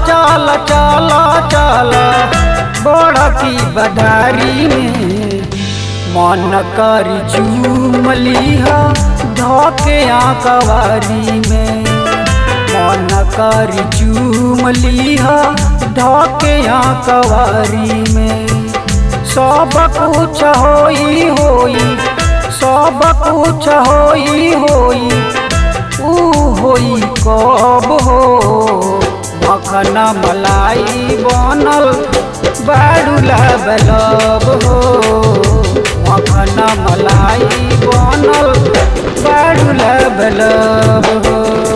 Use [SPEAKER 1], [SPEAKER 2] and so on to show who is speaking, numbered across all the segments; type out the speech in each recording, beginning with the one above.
[SPEAKER 1] चल चल चल बड़की बधारी में मन करी चूमलिह धके कवारी में मन करी चूमलिह धके कवारी में सब कुछ होई होई सब कुछ होई होई ऊ होई कब हो मखन मलाई बनल बारू लब लब हो मखन मलाई बनल बारू लब लब हो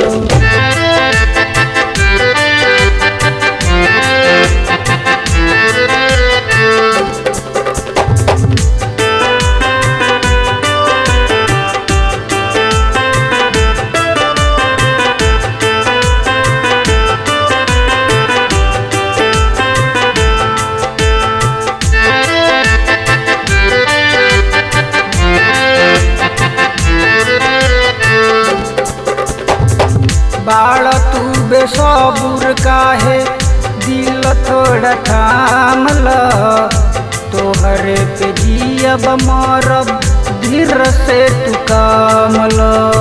[SPEAKER 1] बाड़ तू बेसबुर काहे दिल थोड़ा थामल तोहरे पे जियब मरब धीर से तू कामल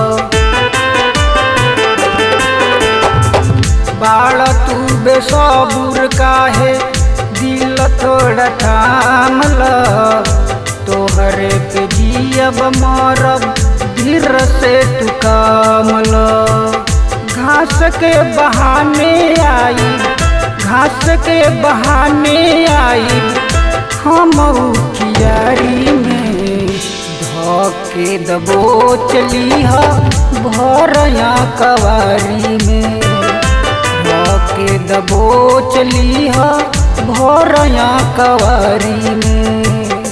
[SPEAKER 1] बाड़ तू बेसबुर काहे दिल थोड़ा थामल तोहरे पे जियब मरब धीर से तू कामल घास के बहाने आई घास के बहाने आई हम कियारी में धके दबो चली भरया कवारी में धके दबो चली भरया कवारी में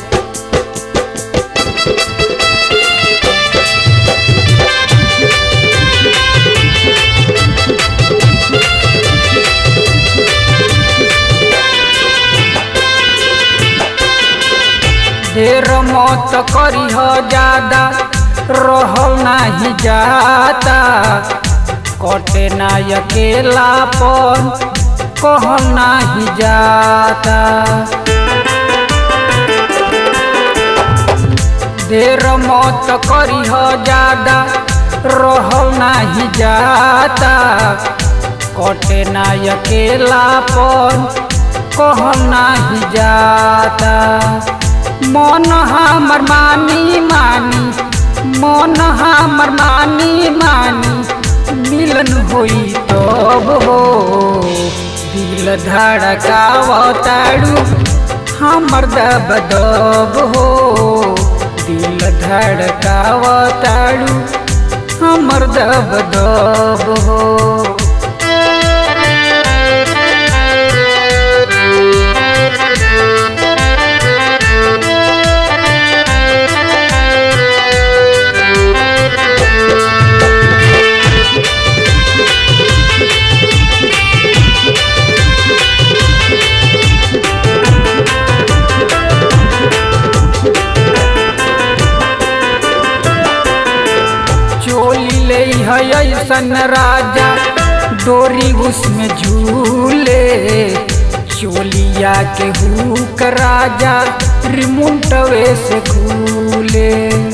[SPEAKER 1] ढेर मत करीह ज्यादा रहल नाही जाता कटे ना अकेलापन कहल नाही जाता ढेर मत करीह ज्यादा रहल नाही जाता कटे ना अकेलापन कहल नाही जाता मन हमर मानी मानी मन हमर मानी मानी मिलन होई तब हो दिल धड़कावताड़ू हमर दब दब हो दिल धड़कावताड़ू हमर दब दब हो चोली ले है ऐसन राजा डोरी उसमें झूले चोलिया के हुक राजा रिमुंटवे से खूले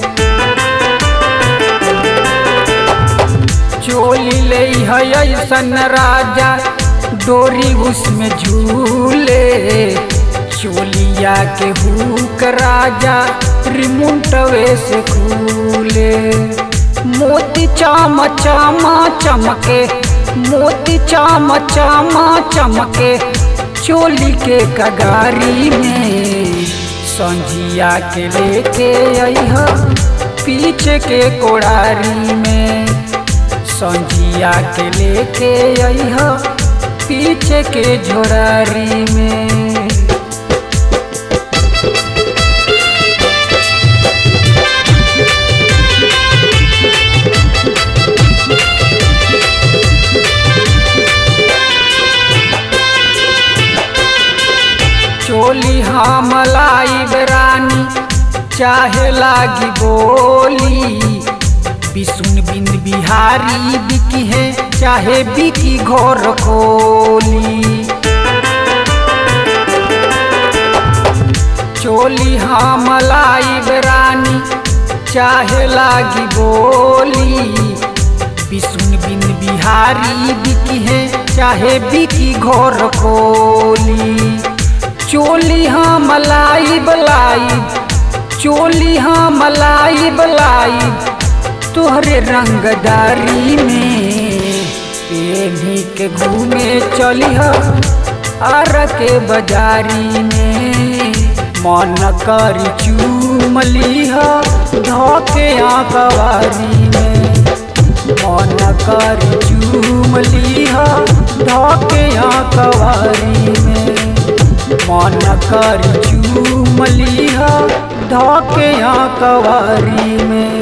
[SPEAKER 1] चोली ले है ऐसन राजा डोरी उसमें झूले चोलिया के हुक राजा रिमुंटवे से खूले मोती चाम चाम चमके मोती चाम चाम चमके चोली के कगारी में संझिया के लेके अह पीछे के कोड़ारी में संझिया के लेके अह पीछे के झोरारी में चोली हम लाई रानी चाहे लागी बोली बिसुन बिंद बिहारी बिकी है चाहे बिकी घोर खोली चोली हम लाइब रानी चाहे लागी बोली बिसुन बिन बिहारी बिकी है चाहे बिकी घोर खोली चोली हम लाइब लाइब चोली हम लाइब लाइब तोहरे रंगदारी में पेढ़ी के घूमे चली आर के बाजारी में मन करी चूमली धोके आकवारी में मन करी चूमली धोके आकवारी में मन करी चूमली धोके आकवारी में